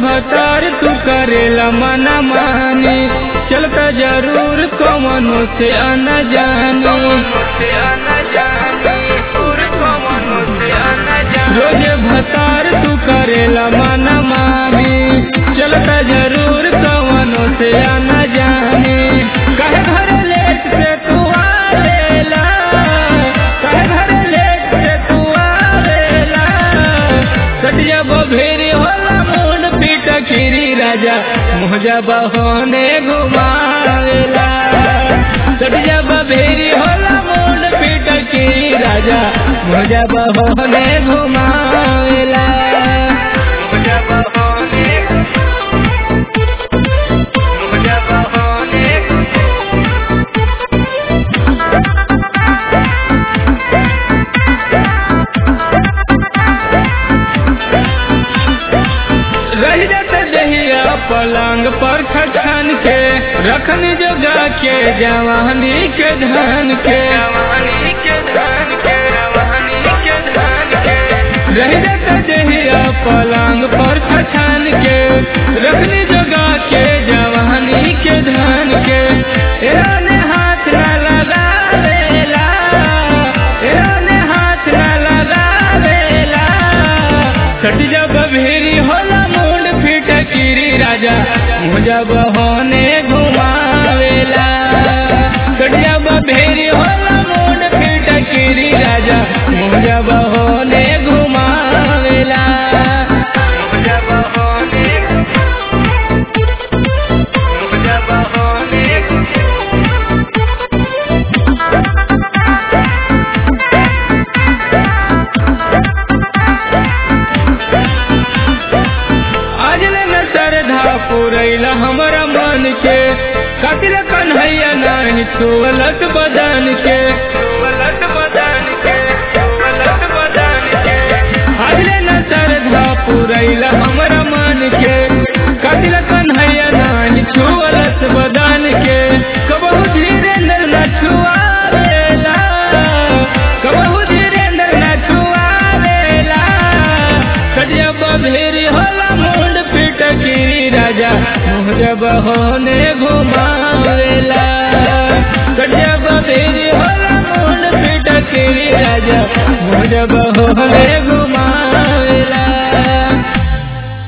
भतार तू करेला मना मानी चलता जरूर कमनो से आना जानी रोज भतार तू करेला मना मानी चलता जरूर कमनो से आना जानी कहे घर लेट से तू आवेला कहे घर लेट से तू आवेला सटिया बभेरी होला मुंड पीट खीरी राजा मुझा बहोने घुमावेला सटिया बभेरी होला मुंड पीट खीरी राजा मुझा बहोने घुमावेला मुझा बहोने मुझा बहोने रह जाते दहिया पलंग पर खछान के रखनी जगा के जवानी के धान के रह जाते दहिया पलंग पर खछान के रखनी जगा के जवानी के धान के एने हाथ न लगावेला एने हाथ न लगावेला सट जब भेरी होला मुंड फिट किरी राजा मुझा बहोने घुमावेला सट जब भेरी होला मुंड फिट किरी राजा मुझा बहोने घुमावेला मुझा बहोने मुझा बहोने आज न श्रद्धा पुरैला हमरा मन के कतिल कन्हैया नाही छुअलत बदन के छुअलत बदन के छुअलत बदन के आज न श्रद्धा पुरैला हमरा मन के कतिल कन्हैया नाही छुअलत बदन के कबहू धीरेन्द्र न छुआवेला कबहू धीरेन्द्र न छुआवेला कटिया बभेरी होला मुंड पीट गिरी राजा मुझे बहोने घुमावेला कटिया बभेरी होला मुंड पीट गिरी राजा मुझे बहोने घुमावेला